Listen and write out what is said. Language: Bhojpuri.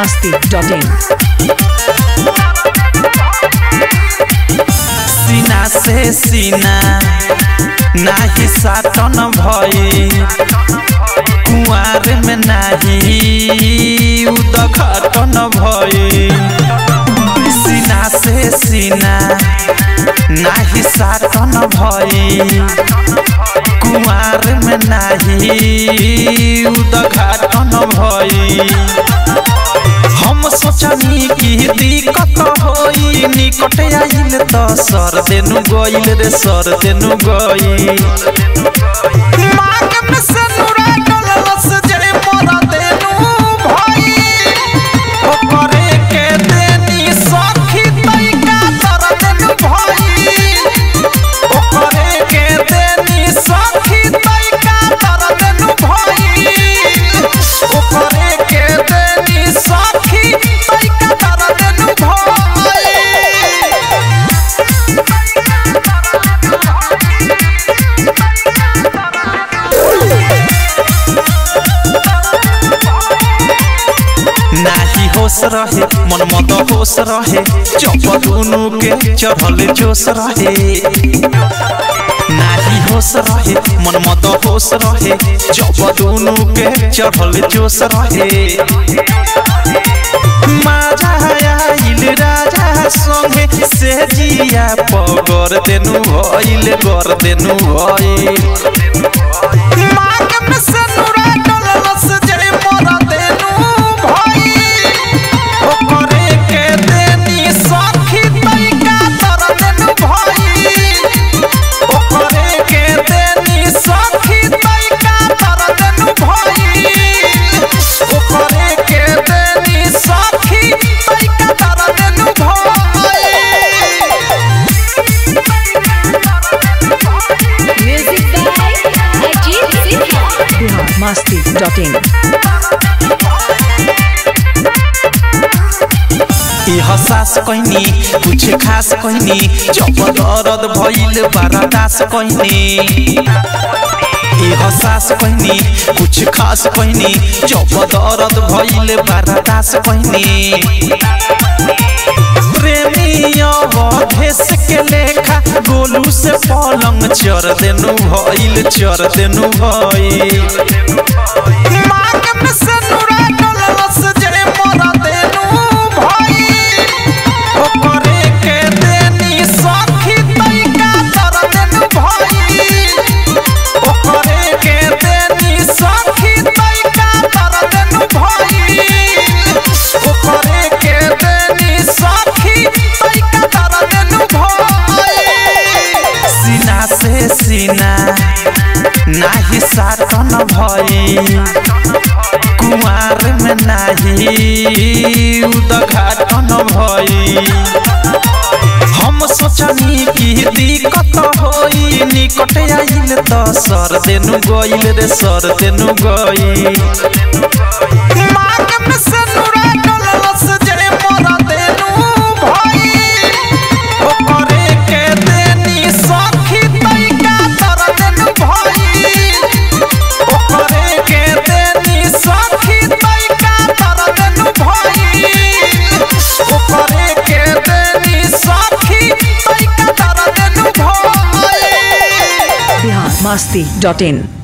masti.in सीना से सीना नाही साटन भई कुआर में नाही उदघाटन भई सीना से सीना नाही साटन भई कुआर में नाही उदघाटन भई हम सोचनी कि दिक्कत होई निकट आइल त सर देनु गइल रे सर देनु गइल मांग में से नुरा डलस जे मोरा देनु भई ओकरे के देनी सखी तैका तर देनु भई ओकरे के देनी सखी तैका तर देनु भई ओकरे के देनी सखी तैका तर देनु भई नाही होश रहे मन मत होश रहे चप दुनु के चढ़ल जोश रहे नाही होश रहे मन मत होश रहे चप दुनु के चढ़ल जोश रहे माजा आइल राजा संगे से जिया पगर देनु भइल कर देनु भइल मांग में से नुरा डलस जे मोरा देनु भइल ओकरे के देनी सखी तैका तर देनु भइल ओकरे के देनी सखी तैका तर देनु भइल ओकरे के देनी सखी तैका तर देनु भइल Music by Ajit Sinha. Bihar masti.in ई हसास कहनी कुछ खास कहनी जब दर्द भइल बर्दास कहनी ई हसास कहनी कुछ खास कहनी जब दर्द भइल बर्दास कहनी प्रेमी अवधेश के लेखा गोलू से पलंग चर देनु भइल चर देनु भइल मांग में से नुरा डलस जे मोरा देनु भइल ओकरे के देनी सखी तैका तर देनु भइल ओकरे के देनी सखी तैका तर देनु भइल ओकरे के देनी सखी तैका तर देनु भइल सीना से सीना नाही साटन भई कुआर में नाही उदघाटन भई हम सोचनी कि दिक्कत होई निकट आइल त सर देनु गइल रे सर देनु गइल मांग में से नुरा डलस जे मोरा देनु भइल ओकरे के देनी सखी तैका तर देनु भइल ओकरे के देनी सखी तैका तर देनु भइल ओकरे के देनी सखी तैका तर देनु भइल Bihar masti.in